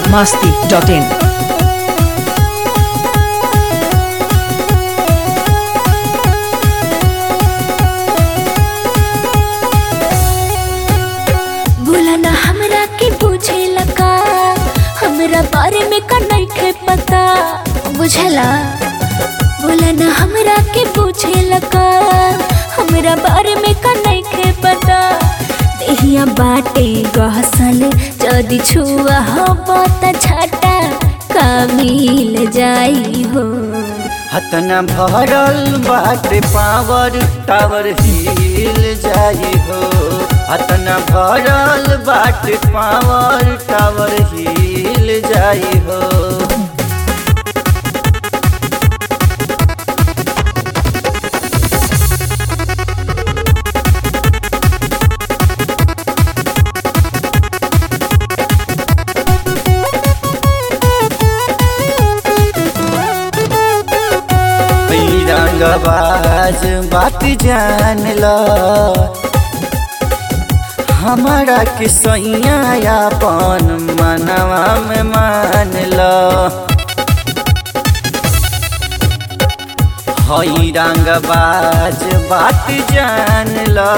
masti.in. बोला ना हमरा के पूछे लगा हमरा बारे में का नइखे पता बुझला बोला ना हमरा के पूछे लगा हमरा बारे में का नइखे पता देहिया बाटे गहसल जदी छुआ हो त छाटा का मिल जाई हो हतना भरल बाटे पावर टावर हिल जाई हो हतना भरल बाटे पावर टावर हिल जाई हो ई रंगबाज बात जान ल हमारा के सैया अपन मनवा में मान ल हई रंगबाज बात जान ल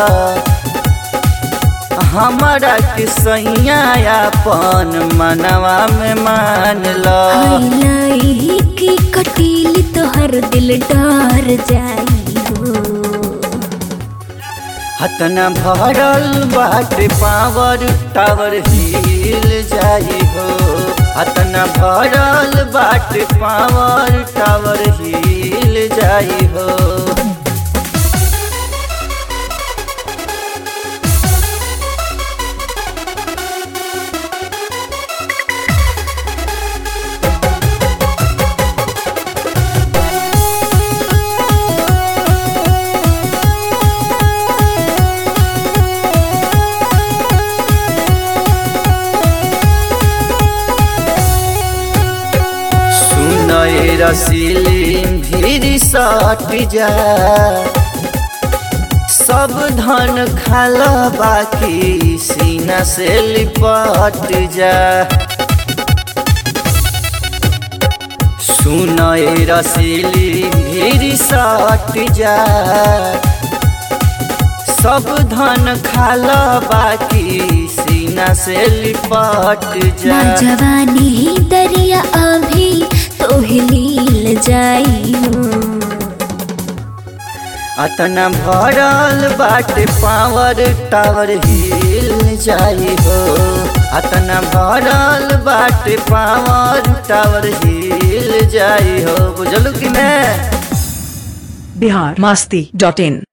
हमारा के सैया अपन मनवा में मान ल हाइलाई की कटीली तोहर दिल डर जाई हो हतना भरल बाटे पावर टावर हिल जाई हो हतना भरल बाटे पावर टावर हिल जाई हो सुनय रसीली भीड़ सट जा सब धन खाला बाकी सीना से लिपट जा सुनय रसीली भीड़ सट जा सब धन खाला बाकी सीना से लिपट जा ना जवानी ही दरिया अभी तो हिलील जाई हो अतना भरल बाटे पावर टावर हिल जाई हो अतना भरल बाटे पावर टावर हिल जाई हो बुझलू कि नहीं Bihar masti.in.